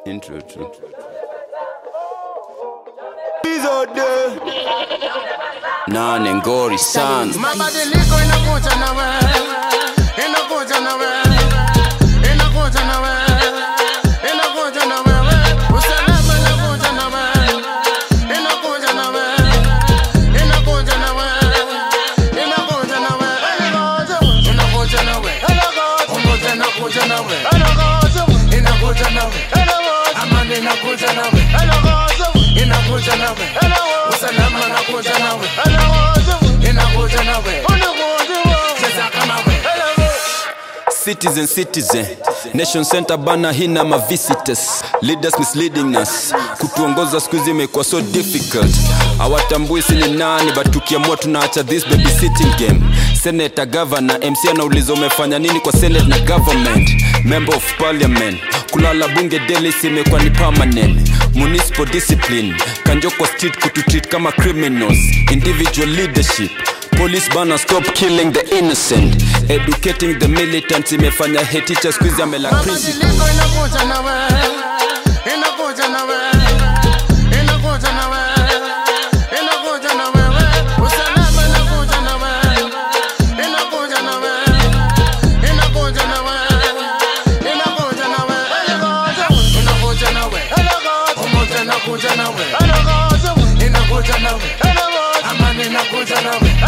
Intro tu. Nane ngori sana Mabadiliko inakuja na wewe, inakuja na wewe, inakuja na wewe, inakuja na wewe. Usalama inakuja na wewe, inakuja na wewe, inakuja na wewe, inakuja na wewe, inakuja na wewe, umoja inakuja na wewe, inakuja na wewe, amani inakuja na wewe, inakuja na wewe, usalama inakuja na wewe, inakuja na wewe, cheza kama wewe. Citizen, citizen Nation Center bana hina ma visitors Leaders misleading us Kutuongoza siku hizi imekuwa so difficult Hawatambui si ni nani But tukiamua tunaacha this babysitting game Senator, governor, MC anauliza umefanya nini kwa senate na government Member of parliament Kulala bunge daily si imekuwa ni permanent Municipal discipline Kanjo kwa street kututreat kama criminals Individual leadership Police bana stop killing the innocent Educating the militants imefanya hate teacher squeeze amela principal Mabadiliko inakuja na wewe, inakuja na wewe, inakuja na wewe, inakuja na wewe. Usalama inakuja na wewe, inakuja na wewe, inakuja na wewe, inakuja na wewe, inakuja na wewe. Umoja inakuja na wewe, inakuja na wewe, amani inakuja na wewe,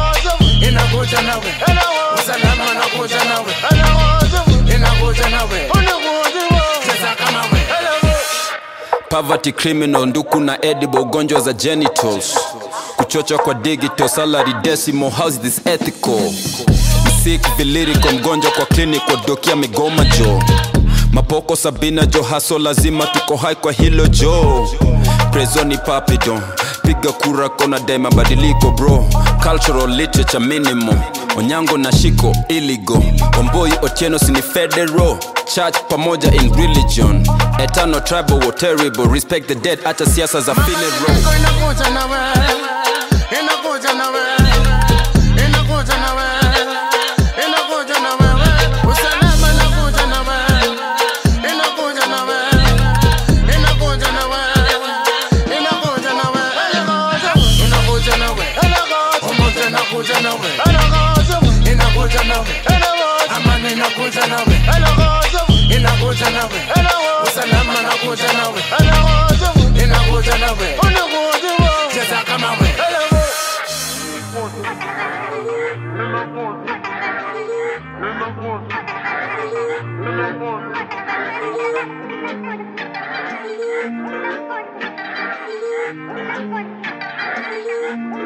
inakuja na wewe, usalama inakuja na wewe, inakuja na wewe, cheza kama wewe. Poverty criminal nduku na edible ugonjwa za genitals kuchochwa kwa digital salary decimal how's this ethical sick viliriko mgonjwa kwa clinic kwa dokia migoma jo mapoko sabina jo haso lazima tuko hai kwa hilo jo prezoni papidon piga kura kona dai mabadiliko bro cultural literature minimum onyango na shiko iligo omboi otieno sini federal church pamoja in religion eternal tribal war terrible respect the dead hata siasa za funeral Mabadiliko inakuja na wewe, inakuja na wewe, inakuja na wewe, inakuja na wewe. Usalama inakuja na wewe, inakuja na wewe, inakuja na wewe, inakuja na wewe, inakuja na wewe. Umoja inakuja na wewe, inakuja na wewe, amani inakuja na wewe, inakuja na wewe, usalama inakuja na wewe, inakuja na wewe, cheza kama wewe. Thank you.